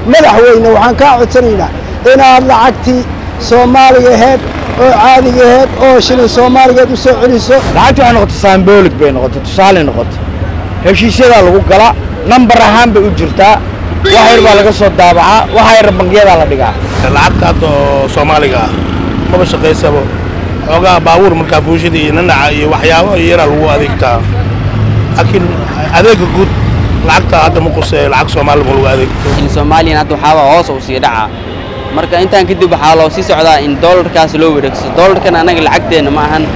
madaxweyne waxaan kaa codsanaynaa inaad lacagtii soomaaliga aheyd oo caadiga aheyd oo shilin soomaaligeed u soo celiso lacagta waxay noqotay saamboolig bay noqotay tusaale noqotay heshiisyadaa lagu galaa nambar ahaan bay u jirtaa wax yar baa laga soo daabacaa waxa yar bangiyadaa la dhigaa lacagta hadda oo soomaaliga ah maba shaqaysabo xoogaa baabuur markaa fuushida iyo nanaca iyo waxyaabo yaraa lagu adeegtaa laakiin adeega guud lacagta hadda ma qusee lacag soomaali ma lagu adeegto soomaaliyan hadda waxaaba hoos u sii dhaca marka intaan kadib waxaa loo sii socdaa in doolarkaas loo wareegso doolarkan annaga lacagteenna ma ahan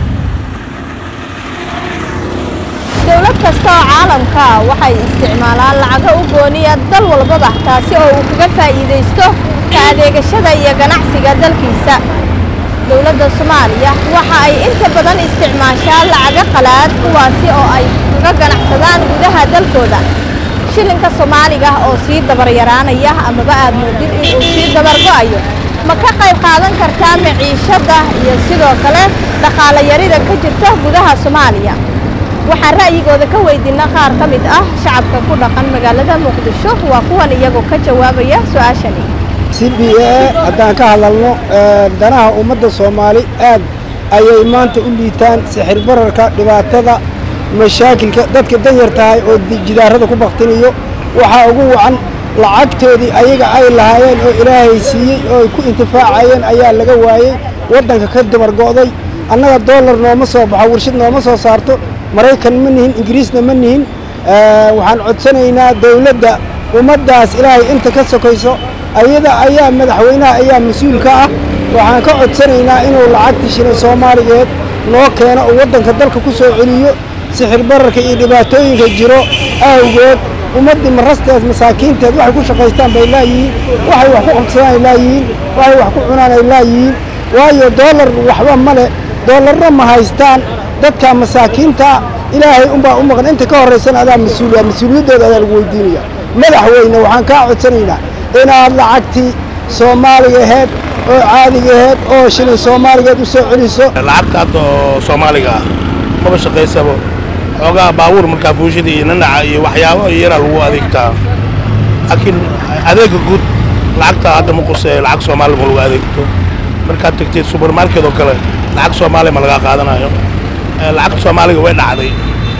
dowlad kasta oo caalamka ah waxay isticmaalaan lacago u gooniya dal walbaba taasi oo uu kaga faa'iidaysto ka adeegashada iyo ganacsiga dalkiisa dowladda soomaaliya waxa ay inta badan isticmaashaa lacago qalaad kuwaasi oo ay kaga ganacsadaan gudaha dalkooda shilinka soomaaliga oo sii dabaryaraanaya amaba aad moodid inuu sii dabargo'ayo ma ka qayb qaadan kartaa maciishadda iyo sidoo kale dhaqaale yarida ka jirta gudaha soomaaliya waxaan ra'yigooda ka weydiina qaar ka mid ah shacabka ku dhaqan magaalada muqdisho waa kuwan iyagoo ka jawaabaya su-aashani c b a haddaan ka hadalno danaha ummadda soomaali aad ayay maanta u liitaan sixir bararka dhibaatada mashaakilka dadka danyar tahay oo jidaarada ku baktinayo waxaa ugu wacan lacagtoodii ayaga ay lahaayeen oo ilaahay siiyey oo ay ku intifaacayeen ayaa laga waayey waddanka ka dabargo'day annaga doolar nooma soo baxo warshad nooma soo saarto maraykan ma nihin ingiriisna ma nihin waxaan codsanaynaa dawladda ummaddaas ilaahay inta ka sokayso ayada ayaa madaxweynaha ayaa mas-uulka ah waxaan ka codsanaynaa inuu lacagtii shilin soomaaligeed noo keeno oo waddanka dalka ku soo celiyo sixir bararka iyo dhibaatooyinka jiro awgeed ummaddii marasteed masaakiinteed waxay ku shaqaystaan bay laayihiin waxay wax ku qabsadaan ay laayihiin waxay wax ku cunaan ay laayihiin waayo doolar waxba ma leh doolarna ma haystaan dadka masaakiinta ilaahay unbaa u maqan inta ka horraysana adaa mas-uuliya mas-uuliyaddooda adaa lagu weydiinaya madaxweyne waxaan kaa codsanaynaa inaad lacagtii soomaaliga aheyd oo caadiga aheyd oo shilin soomaaligeed u soo celiso lacagta hadda oo soomaaliga ah maba shaqaysabo xoogaa baabuur markaa fuushida iyo nanaca iyo waxyaabo yaraa lagu adeegtaa laakiin adeega guud lacagta hadda ma qusee lacag soomaali ma lagu adeegto markaad tagtid subermarket oo kale lacag soomaaliya ma lagaa qaadanayo lacagta soomaaliga way dhacday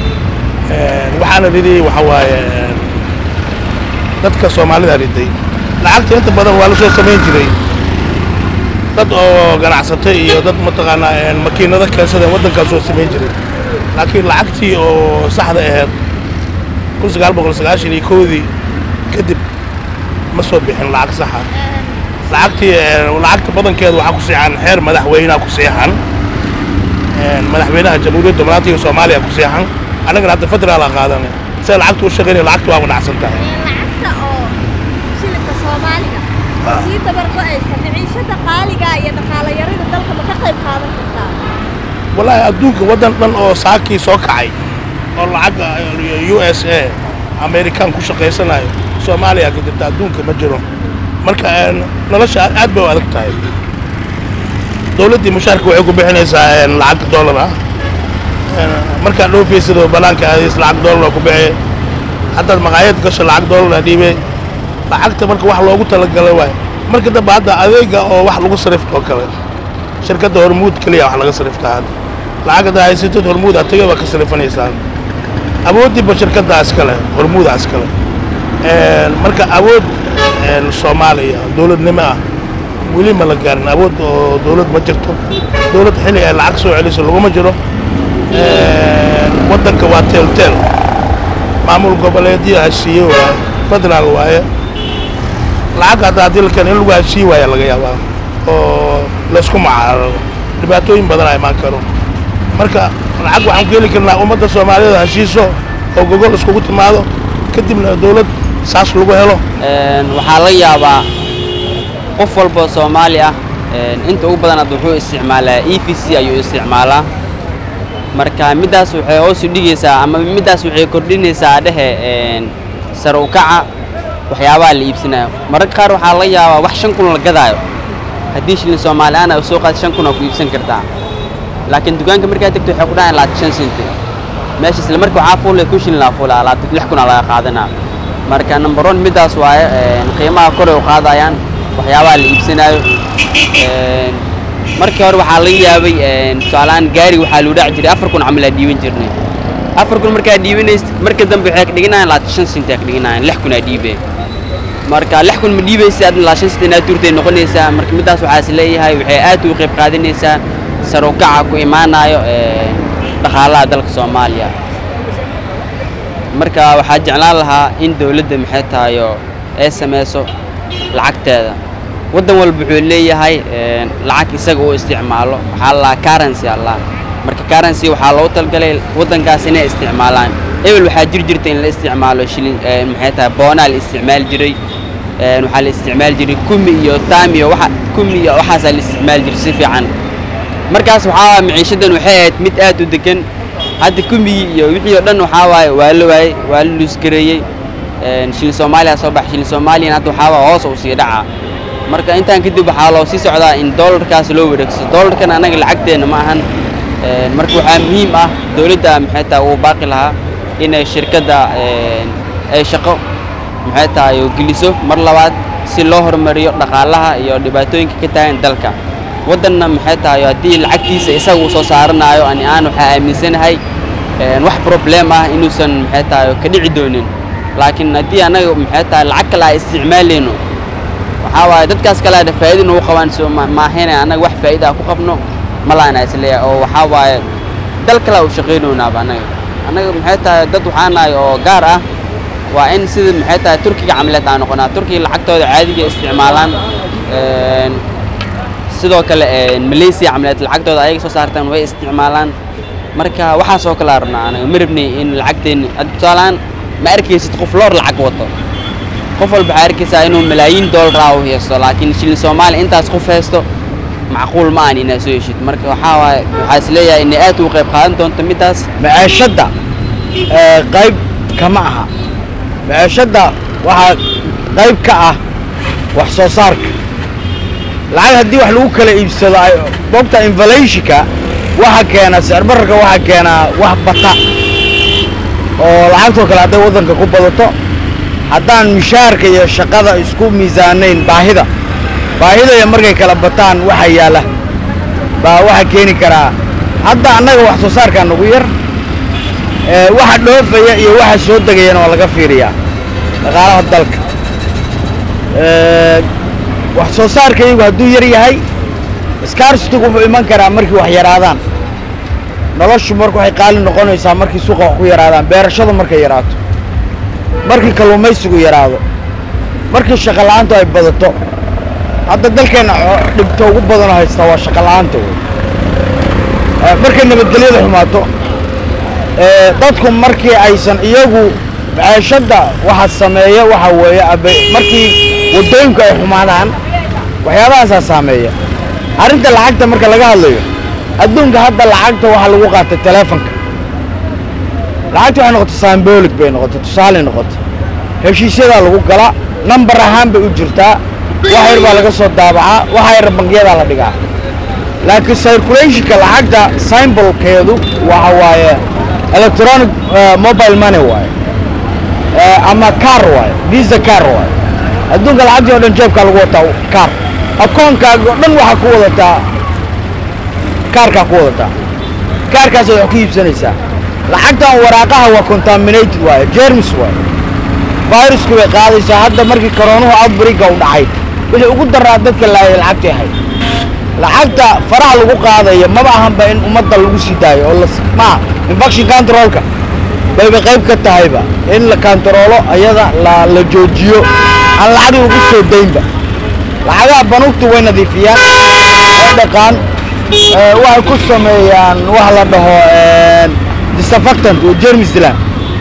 waxaana ridayey waxa waaye dadka soomaalida riday lacagta inta badan waa la soo samayn jiray dad oo ganacsatay iyo dad mataqaanaa makiinado keensadeen waddankaa soo samayn jiray laakiin lacagtii oo saxda ahayd kun sagaal boqol sagaashan iyo kowdii kadib ma soo bixin lacag saxa lacagtii lacagta badankeeda waxaa ku seexan xeer madaxweynaha ku seexan madaxweynaha jamhuuriyadda manaatiga soomaaliya ku seexan annagana hadda federaal aa qaadanay sida lacagta u shaqaynaya lacagta waaba dhacsan tahay lacagta oo shilinka soomaaliga sii dabargo'aysa maciishada qaaliga iyo dhaqaale yarida dalka ma ka qayb qaadan kartaa wallaahi adduunka waddan dhan oo saakii soo kacay oo lacagga u s a amerikaan ku shaqaysanayo soomaaliya ka jirta adduunka ma jiro marka nolosha aad bay u adag tahay dowladdii mushaarka waxay ku bixinaysaa lacag doolar ah markaad dhoofaysidoo banaanka aadays lacag doolar ku bixe haddaad maqaayad gasho lacag doolar dhiibe lacagta marka wax loogu talagala waay marka dambe hadda adeega oo wax lagu sarifto oo kale shirkadda hormuud keliya wax laga sariftaa hadda lacag haddaa haysatid hormuud ataga waa ka sarifanaysaa awooddiiba shirkaddaa iskale hormuudaa iskale marka awood soomaaliya dowladnimo ah weli ma la gaarin awood oo dowlad ma jirto dowlad xilli ay lacag soo celiso laguma jiro waddanka waa teelteel maamul goboleedyo heshiiye waaye federaal waaye lacag hadda haddii la keeno in lagu heshiiye waaya laga yaabaa oo laysku macaararo dhibaatooyin badan a imaan karo marka lacag waxaan ku heli karnaa ummadda soomaaliyeed heshiiso oo gogol iskugu timaado kadibna dowlad saas lagu helo waxaa laga yaabaa qof walba soomaali ah inta ugu badan hadda wuxuu isticmaalaa e v c ayuu isticmaalaa marka middaas waxay hoos u dhigaysaa ama middaas waxay kordhinaysaa dhehe sare u kaca waxyaabaha la iibsanayo mararka qaar waxaa laga yaabaa wax shan kun la gadaayo haddii shilin soomaali aan ay soo qaad shan kun aa ku iibsan kartaa laakiin dukaanka markaa tagto waxay ku dhahayan labaatan shan senti meesha isla marka waxaa fuulay kun shilin laa fuulaa labaatan lix kun aa laga qaadanaa marka number one middaas waaye een, qiimaha kor ay u qaadayaan waxyaabaha la iibsanayo Een, markii hore waxaa laga yaabay een, tusaalehaan gaari waxaa loo dhaci jiray afar kun camal aa dhiiban jirnay afar kun markaa dhiibanaysid marka dambe waxay ka dhiganayaan labaatan shan senti aa ka dhiganayaan lix kun aa dhiibeen marka lix kun ma dhiibaysa adna laa shan senti inaad tuurtay noqonaysaa marka middaas waxaa is leeyahay waxay aad ugu qayb qaadanaysaa sar u kaca ku imaanayo een, dhaqaalaha dalka soomaaliya marka waxaa jeclaan lahaa in dowladda maxay tahayo ay samayso lacagteeda waddan walba wuxuu leeyahay een, lacag isaga uu isticmaalo waxaa la lahaa currency allah marka currency waxaa loogu talgalay waddankaas inay isticmaalaan ebel waxaa jiri jirta in la isticmaalo shilin een, maxay tahay boonaa la isticmaali jiray een, waxaa la isticmaali jiray kumi iyo tam iyo waxa kumi iyo waxaasaa la isticmaali jiray si fiican markaas waxaa maciishadan waxay ahayd mid aad u degan hadda kumigii iyo wixii oo dhan waxaa waaye waa la waayey waa la luusgareeyey Een, shilin soomaaliya soo baxay shilin soomaaliyan hadda waxaa waa hoos uu sii dhacaa marka intaan kadib waxaa loo sii socdaa in doolarkaas loo wareegso doolarkan anaga lacagteenna ma ahan Een, marka waxaa muhiim ah dowladda maxay tahay uu baaqi lahaa inay shirkadda een, ay shaqo maxay tahay oo geliso mar labaad si loo horumariyo dhaqaalaha iyo dhibaatooyinka ka taagan dalka waddanna maxay tahay haddii lacagtiisa isaga uu soo saaranayo ani aan waxaa aaminsanahay een, wax problem ah inuusan maxay tahay ka dhici doonin laakiin haddii anaga maxay tahay lacag kale aan isticmaalayno waxaa waaye dadkaas kale ada faa'iido nagu qabaan soo ma- maahine annaga wax faa'iida ah ku qabno ma laana isleeyahay oo waxaa waaye dal kale u shaqaynaynaaba annaga annaga maxay tahay dad waxaa nahay oo gaar ah waa in sida maxay tahay turkiga camileed aan noqonaa turkiga lacagtooda caadiga isticmaalaan Een, sidoo kale een, malaysia camileed lacagtooda ayaga soo saartaan way isticmaalaan marka waxaas oo kale aan rabnaa anaga ma rabnay in lacagteeni hadda tusaalehaan ma arkaysid qof loor lacag wato qof walba waxaa arkaysaa inuu malaayiin doolar ah u haysto laakiin shilin soomaali intaas qof haysto macquul ma ahan inaad soo heshid marka waxaa waaye waxaa is leeyahay inay aad ugu qayb qaadan doonto middaas maciishadda ee, qayb kama aha maciishadda waxaa qayb ka ah wax soo saarka lacag haddii wax lagu kala iibsado ay bogta inflationka waxa keena sicir bararka waxa keenaa wax bata oo lacagtoo kale hadday waddanka ku badato haddaan mishaarka iyo shaqada isku miisaanayn baahida baahida iyo markay kala bataan waxa yaala baa waxa keeni karaa hadda annaga wax soo saarkaa nagu yar ee, waxa dhoofaya iyo waxa soo degayana waa laga fiiriyaa dhaqaalaha dalka Ee, wax soo saarkaygu hadduu yar yahay scarcity-gu wuxuu iman karaa markii wax yaraadaan noloshu marka waxay qaali noqonaysaa markii suuqa wax ku yaraadaan beerashadu markay yaraato markii kalluumaysigu yaraado markii shaqo la'aantu ay badato hadda dalkeenna xo- dhibta ugu badanoo haysta waa shaqo la'aanta wey Ee, markay nabadgelyada xumaato ee, dadku markii aysan iyagu maciishadda waxa sameeya waxa weeye abe- markii waddooyinku ay xumaadaan waxyaabahaasaa saameeya arrinta lacagta marka laga hadlayo adduunka hadda lacagta waxaa lagu qaatay teleefonka lacagta waxay noqotay symbolic bay noqotay tusaale noqotay heshiisyadaa lagu galaa nambar ahaan bay u jirtaa wax yar baa laga soo daabacaa waxa yar bangiyadaa la dhigaa laakiin circulationka lacagta symbolkeedu waxa waaye electronic eh, mobile money waaye Eh, ama car waaye visa car waaye adduunka lacagtii oo dhan jeebkaa lagu wataa car akoonkaaga oo dhan waxaa ku wadataa kaarkaa ku wadataa kaarkaasad wax ku iibsanaysaa lacagtan waraaqaha waa contaminated waaye germs waaye virusku bay qaadaysaa hadda markii koroonuhu outbreaka u dhacay wixii ugu daraa dadka laayay lacagtay ahayd lacagta faraha lagu qaadaya maba ahanba in ummadda lagu sii daayo oo las maa infection controlka bayba qayb ka tahayba in la kantaroolo ayada la la joojiyo aan lacag lagu soo daynba lacagaha banuugtu way nadiifiyaan way dhaqaan ee, waxay ku sameeyaan wax la dhaho een, disinfectant oo germis dilaan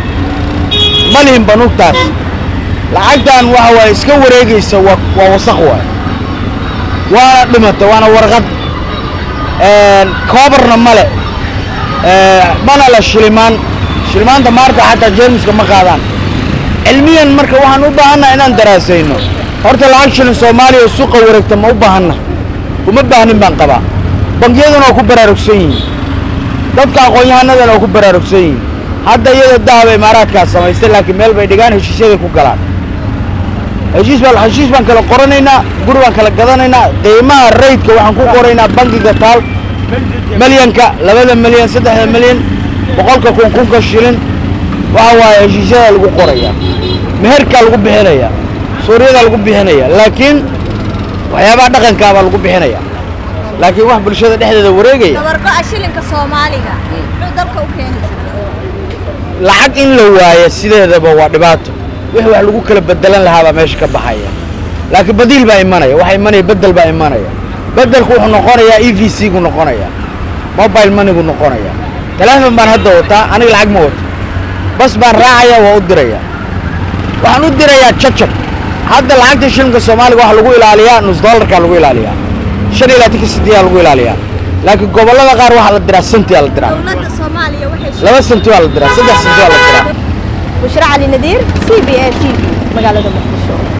ma lihin banuugtaas lacagtan waxa waaye iska wareegaysa waa waa wasaq waaye waana dhimata waana warqad een, koobarna male ee, mana la shilimaan shilimaanta maarta xataa jeermiska ma qaadaan cilmiyan marka waxaan u baahannaha inaan daraasayno horta lacag shilin soomaaliya oo suuqa wareegta ma u baahanna uma baahnin baan qabaa bangiyaduna waa ku baraarugsan yihiin dadka aqoon-yahanadana waa ku baraarugsan yihiin hadda iyada dahaba imaaraadkaa samaystay laakiin meel bay dhigaan heshiisyaday ku galaan heshiis baan heshiis baan kala qoranaynaa guri baan kala gadanaynaa qiimaha raydka waxaan ku qoraynaa bangiga taal milyanka labada milyan saddexda milyan boqolka kun kunka shilin waxa waaye heshiisyadaa lagu qoraya meherkaa lagu bixinaya suuryadaa lagu bixinaya laakiin waxyaabaha dhaqankaabaa lagu bixinaya laakiin wax bulshada dhexdeeda wareegaya dabargo'a shilinka soomaaliga muxuu dalka u keeni lacag in la waayo sideedaba waa dhibaato wixii wax lagu kala bedelan lahaa baa meesha ka baxaya laakiin badiil baa imanaya waxaa imanaya bedel baa imanaya bedelku wuxuu noqonayaa e v c gu noqonaya mobile moneygu noqonaya teleefon baan hadda wataa aniga lacag ma wato bas baan raacaya waa u diraya waxaan u dirayaa jajab hadda lacagta shilinka soomaaliga waxaa lagu ilaaliyaa nus dollarkaa lagu ilaaliyaa shan iyo labaatanka sideedaa lagu ilaaliyaa laakiin gobollada qaar waxaa la diraa sentiyaa la diraa dowladda soomaaliya waxay laba senti waa la diraa saddex senti waa la diraa bushra cali nadiir c b a t v magaalada muqdisho